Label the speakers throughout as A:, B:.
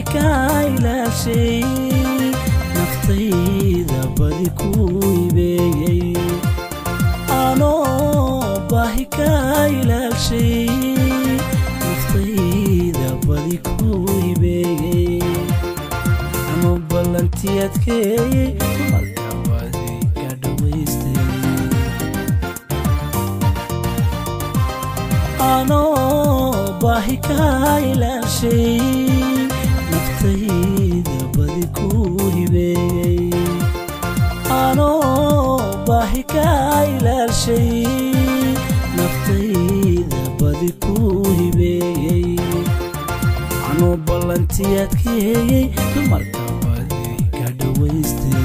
A: kaa ilaashay naftayda badi ku ibeeyey anoo baahi kaa ilaashay naftayda badi ku ibeeyey anuu ballantii adkeeyey marka badi ka dhawaystay anoo baahi kaa ilaashay naftayda badi ku hibeeyey anoo baahi kaa ilaashay naftayda badi ku hibeeyey anuu ballantii adkeeyey dumarka badi ka dhawaystay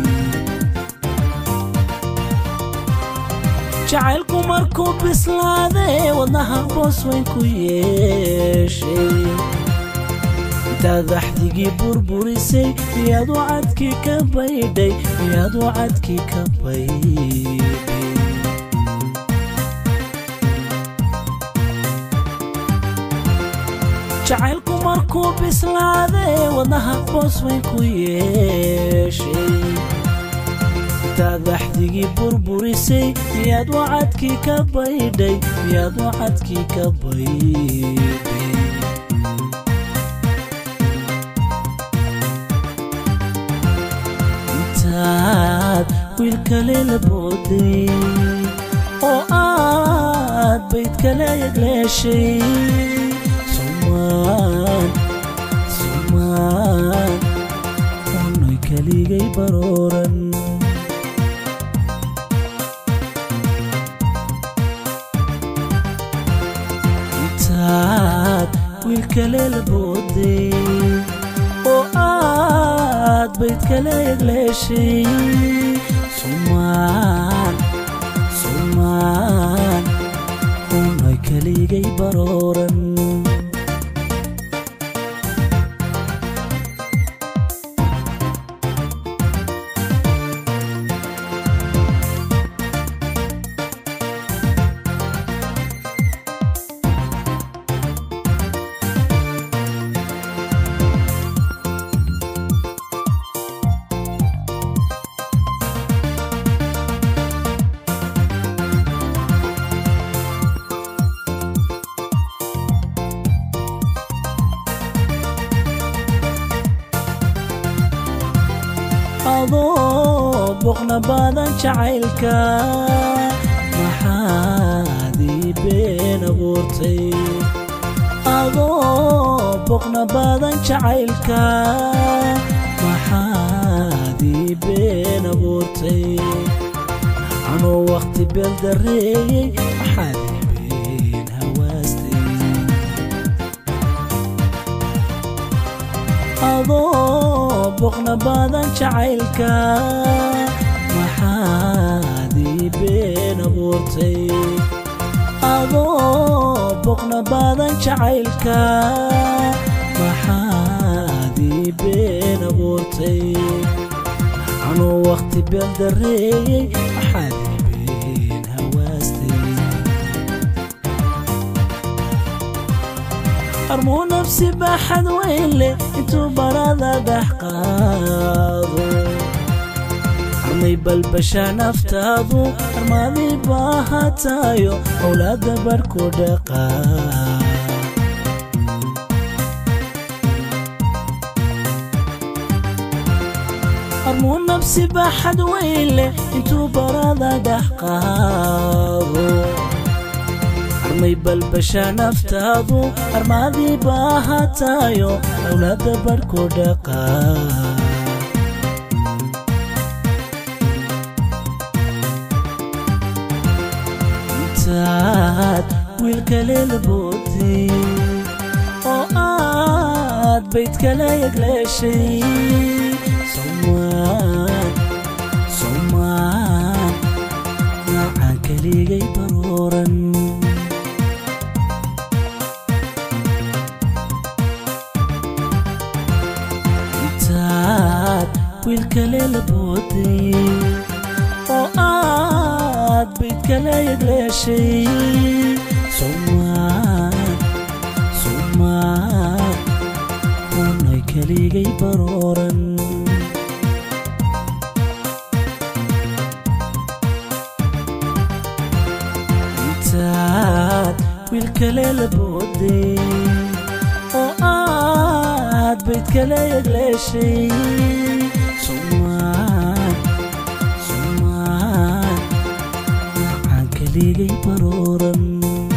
A: jacaylku markuu bislaadee wadnaha boos weyn ku yeeshay intaad axdigii burburisay miyaad u cadkii ka baydhay miyaad u cadkii ka baydhay jacaylku markuu bislaadee wadnaha boos weyn ku yeeshay intaad axdigii burburisay miyaad wacadkii ka baydhay miyaad wacadkii ka baydhay intaad wiil kale la booday oo aad bayd kale yagleeshay sumaan sumaan unoy kaligay barooran intaad wiil kale la booday oo aad bayd kale yagleeshay sumaan sumaan unoy kaligay barooran adoo boqna badan jacaylka maxaad ii been abuurtay adoo boqna badan jacaylka maxaad ii been abuurtay anuu wakhti beel darreeyey maxaad ii been hawaastay adoo boqna badan jacaylka maxaad ii been abuurtay adoo boqna badan jacaylka maxaad ii been abuurtay anuu wakhti beel darreeyey maxaad ii been hawaastay armuu nafsi baaxad weyn leh intuu barada dhex qaado armay balbashaa naftaadu armaadii baahatayo howlaadda barhku dhaqaa armuu nafsi baaxad weyn leh intuu barada dhex qaado armay balbashaa naftaadu armaadii baahatayo howlaadda barhku dhaqaa intaad wiil kale la booday oo aad bayd kale yagleeshay somaan somaan nacaan kaligay barooran intaad wiil kale la booday oo aad bayd kale yagleeshay somaan somaan unay keligay barooran intaad wiil kale la booday oo aad bayd kale yagleeshay sumaan sumaan macaan keligay barooran